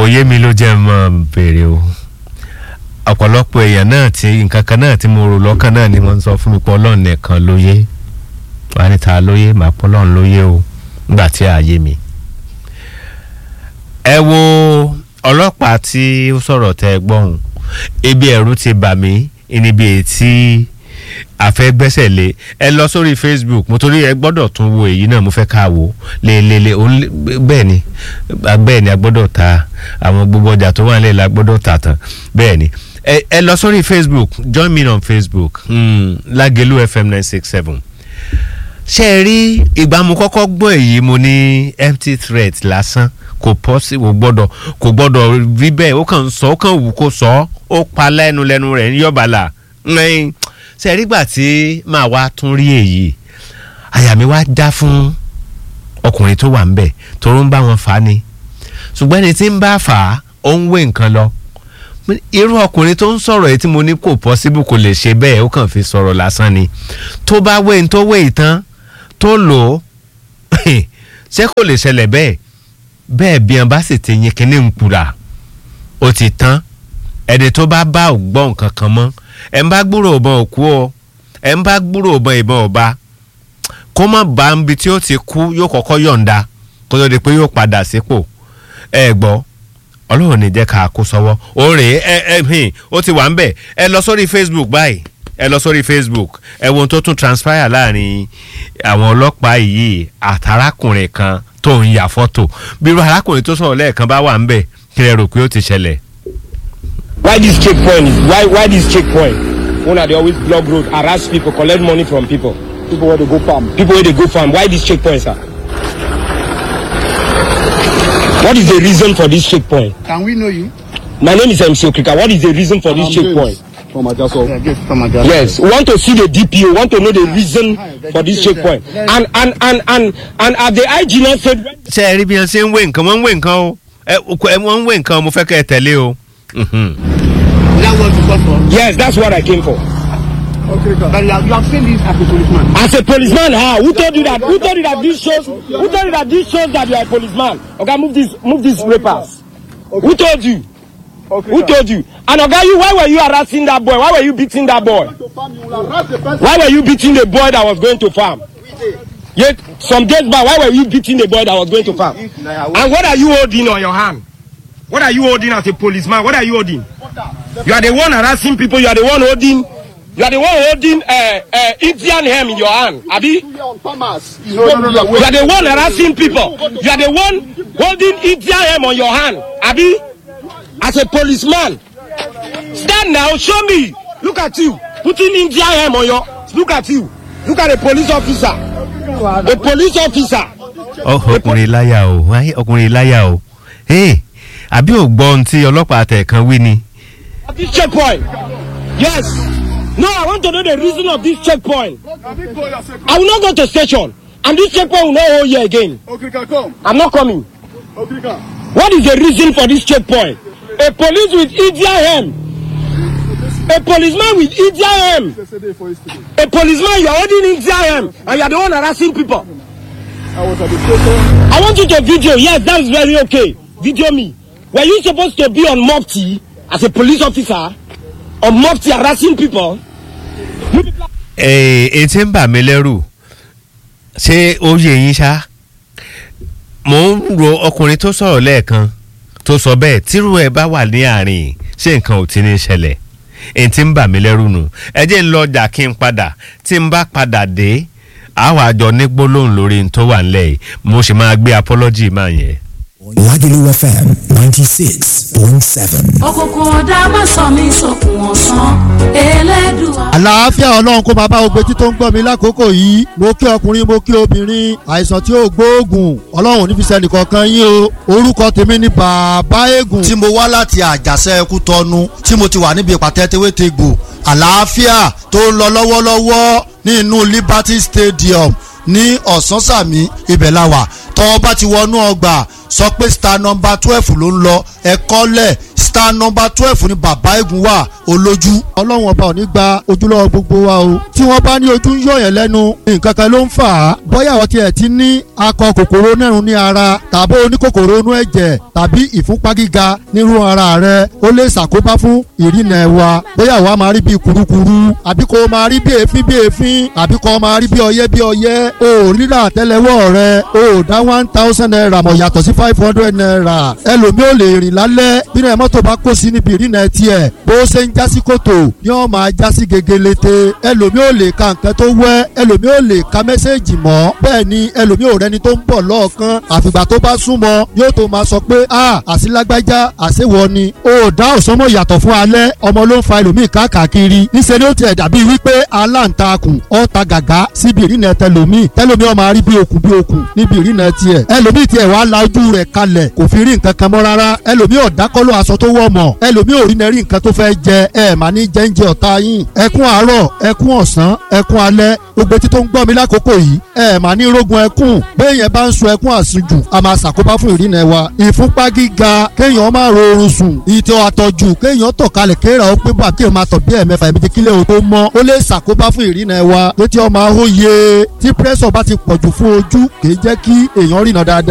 yé mi ló jẹ́ mọ́ béèrè o ọ̀pọ̀lọpọ̀ èèyàn náà tí nǹkan kan náà tí mo rò lọ́kàn náà ni wọ́n sọ fún mi pé ọlọ́run nìkan ló yé wà ní ta ló yé màá pọ́ ọlọ́run ló yé o nígbà tí a yé mi. ẹ wo ọlọ́pàá tí ó sọ̀rọ̀ tẹ́ ẹ gbọ́hùn ebi ẹ̀rù ti bà mí níbi ètí àfẹ́ gbẹ́sẹ̀ lé ẹ lọ sórí facebook mo torí ẹ gbọ́dọ̀ tún wo èyí náà mo fẹ́ ká wò lélele bẹ́ẹ̀ ni bẹ́ẹ̀ ni a gbọ́dọ̀ ta àwọn gbogbo ọjà tó wà nílẹ̀ la gbọ́dọ̀ tà tán bẹ́ẹ̀ ni ẹ ẹ lọ sórí facebook join me on facebook mm, Lágelú fm nine six seven ṣe é rí ìgbà mo kọ́kọ́ gbọ́ èyí mo ní empty threat lásán kò possible gbọ́dọ̀ kò gbọ́dọ̀ rí bẹ́ẹ̀ ó kàn ń sọ ó kàn wù kó sọ ó pa lẹ́nu lẹ́nu rẹ̀ ń yọ̀bàlà ṣe rí gbà tí màá wá tún rí èyí àyà mi wá já fún ọkùnrin tó wà ń bẹ̀ tó ń bá wọn fà á ni ṣùgbọ́n ẹni tí ń bá fà á ó ń wé nǹkan lọ irú ọkùnrin tó ń sọ̀rọ̀ yìí tí mo ní kò possible kò lè ṣe bẹ́ẹ̀ ó kàn fi sọ̀rọ̀ lásán ni tó bá wé ní tó wé ìtàn tó lò ó ṣé kò lè ṣẹlẹ̀ bẹ́ẹ̀ bẹ́ẹ̀ bí wọn bá sì ti yin kínní ń kura ó ti tán ẹni tó bá bá ògbọ́n nǹkan kan mọ́ ẹ̀ ń bá gbúrò ìbọn òkú o ẹ̀ ń bá gbúrò ìbọn ìbọn ọba kó má bá ń bi tí ó ti kú yóò kọ́kọ́ yọ̀ǹda kó tó di pé yóò padà sípò ẹ gbọ́ ọlọ́run ní jẹ́ ká kó sọ́wọ́ ó rè é ẹ ẹ ó ti wà ń bẹ̀ ẹ lọ sórí facebook báyìí ẹ lọ sórí facebook ẹ wo ohun tó tún transpire láàrin àwọn ọlọ́pàá yìí àtàrákùnrin kan tó ń ya fọ́tò bí irú arákùnrin tó sọ̀rọ̀ lẹ́ẹ̀kan bá wà ń bẹ̀ kí lẹ rò pé ó ti ṣẹlẹ̀. why this checkpoint why why this checkpoint una dey always block road harass people collect money from people people wey dey go farm. people wey dey go farm why this checkpoint sir what is the reason for this checkpoint can we know you. my name is mc okika what is the reason for this I'm checkpoint James from ajaso. yeah james from ajaso. yes we want to see the dpo want to know the reason for this checkpoint and and and and and have the ig not said. ṣé ẹ rí bí wọn ṣe ń wé nǹkan wọn ń wé nǹkan o ẹ ẹ wọn ń wé nǹkan mo fẹ́ kẹ́ ẹ tẹ̀lé o. Mhm. is that what you come for. yes that's what i came for. okay sir. but you have you have seen this as a policeman. As a policeman, how? Who told you that? Who told you that this shows? Who told you that this shows that you are a policeman? Okay, move this, move these papers. Who told you? okay Who told you? And Oga, you, why were you harassing that boy? Why were you beating that boy? to farm you will harass the person. Why were you beating the boy that was going to farm? Yet, some days back, why were you beating the boy that was going to farm? And what are you holding on your hand? What are you holding as a policeman? What are you holding? You are the one harassing people. You are the one holding. You are the one holding uh, uh, Indian hem in your hand, Abi. You are on farmers. no no no no You are the one harassing people. You are the one holding Indian hem on your hand, Abi. As a policeman, stand now. Show me. Look at you putting Indian hem on your. Look at you. Look at a police officer. A police officer. Ọ- ọkùnrin láyà o wáyé ọkùnrin láyà o Hey, àbí ò gbọ́ ohun tí ọlọ́pàá tẹ̀kan wí ni. At this checkpoint. Yes. No, I want to know the reason of this checkpoint. I will not go to station, and this checkpoint will not hold here again. okay can come. I'm not coming. okay can. What is the reason for this checkpoint? A police with Indian hem. A policeman with Indian hem. yesterday for yesterday. A policeman, you are holding Indian hem, and you are the one harassing people. i was at the station. I want you to video. Yes, that is very okay. Video me. Were you supposed to be on mufti as a police officer? On mufti harassing people? Ee, etí ń bà mí lẹ́rù ṣé ó yé yín ṣá mò ń ro ọkùnrin tó sọ̀rọ̀ lẹ́ẹ̀kan tó sọ bẹ́ẹ̀ tírú ẹ bá wà ní àárín ṣé nǹkan ò ti ní ṣẹlẹ̀ èyí tí ń bà mí lẹ́rù nù ẹ jẹ́ ń lọ ọjà kí n padà tí n bá padà dé àwọn àjọ ní gbólóhùn lórí n tó wà nílẹ̀ yìí mo sì máa gbé apology máa yẹn. Lagelu FM 96.7. òkùnkùn ọ̀dà má sọ mí sókun ọ̀sán elédùà. àlàáfíà ọlọ́run kó máa bá gbogbo etí tó ń gbọ́ mi lákòókò yìí mo kí ọkùnrin mo kí obìnrin àìsàn tí ó gbóògùn ọlọ́run ò ní fi sẹ́ni kankan yín o orúkọ tèmi ni bàbá eégún. tí mo wá láti àjàṣe ẹkú tọnu tí mo ti wà níbi ìpàtẹ tewétegbò àlàáfíà tó ń lọ lọ́wọ́lọ́wọ́ ní inú liberty stadium ní ọ̀sánsàmì ibẹ̀ la wà tọ́ ọ bá ti wọnú ọgbà sọ pé star number twelve ló ń lọ ẹ̀kọ́ lẹ̀ star number twelve ni bàbá eégún wà olójú. ọlọ́run ọba ò ní gba ojúlọ́wọ́ gbogbo wa o tí wọ́n bá ní ojú ń yọ̀yàn lẹ́nu nǹkan kan ló ń fà á bóyá àwọn tiẹ̀ ti ní akọ kòkòrò nẹ́rùn ní ara tàbí oníkòkòrò inú ẹ̀jẹ̀ tàbí ìfúnpá gíga nírú ara rẹ ó lè ṣàkóbá fún ìrìnà ẹ̀wà bóyá àwa máa rí bí kurukuru àbí kò máa rí bí èéfín bí èéfín àbí kò máa rí bí ọyẹ́ bí ọyẹ́ o ò rírà àtẹ́lẹwọ́ rẹ o ò dá one thousand naira mọ̀ yàtọ̀ sí five hundred naira ẹlòmíì ò lè rìn lálẹ́ bí náà mọ́tò bá kó sí níbi ìrìnà tiẹ̀ bó ṣe ń jásí kòtò ni wọ́n máa jásí gegelete ẹlòmíì ò lè ka nǹkan tó wẹ́ ẹlòmíì ò lè ka mẹ́sẹ̀gì mọ́ bẹ́ẹ̀ ni ẹlòmíì ò rẹni tó ń bọ̀ lọ́ọ̀kan àfìgbà tó bá súnmọ́ yóò tó máa sọ pé a àsìlágbájá àṣewọ ni o dá òsánmọ̀ yàtọ̀ fún alẹ́ ọmọ ló ń fa ẹlòmíì káàkiri níṣẹ́ ni ó tiẹ̀ dàbí wípé aláǹtakùn ọ̀ta gàgá síbi ìrìnà tẹlòmíì tẹlòmíì ó máa rí bí okùn bí okùn níbi ìrìnà tiẹ̀ ẹlòmíì tiẹ̀ wá la ojú rẹ̀ kalẹ̀ kò fi rí nǹkan kan mọ́ rárá ẹlòmíì ọ̀dákọ́lọ́ aṣọ tó wọ̀ mọ̀ ẹlòmíì ò rí nẹ́rí nǹkan tó fẹ́ jẹ ẹ mà ní jẹ́ńjẹ ọ̀tá yín ẹkún àárọ̀ ẹkún ọ̀sán ẹkún alẹ́ gbogbo etí tó ń gbọ́ mi lákòókò yìí ẹ mà ní rógun ẹkún béèyàn bá ń sun ẹkún àsunjù a máa ṣàkóbá fún ìrìnà wa ìfúnpá gíga kéèyàn máa ro oorun sùn ìtọ̀ àtọ̀jù kéèyàn tọ̀ kalẹ̀ kéèrà ó pé bá kéèyàn máa tọ̀ bí ẹ̀mẹ́fà ẹ̀mẹ́jì kílẹ̀ o tó mọ́ ó lè ṣàkóbá fún ìrìnà wa létí ọmọ ahóye tí pírẹ́sọ̀ bá ti pọ̀jù fún ojú kì í jẹ́ kí èèyàn rìnà dáadáa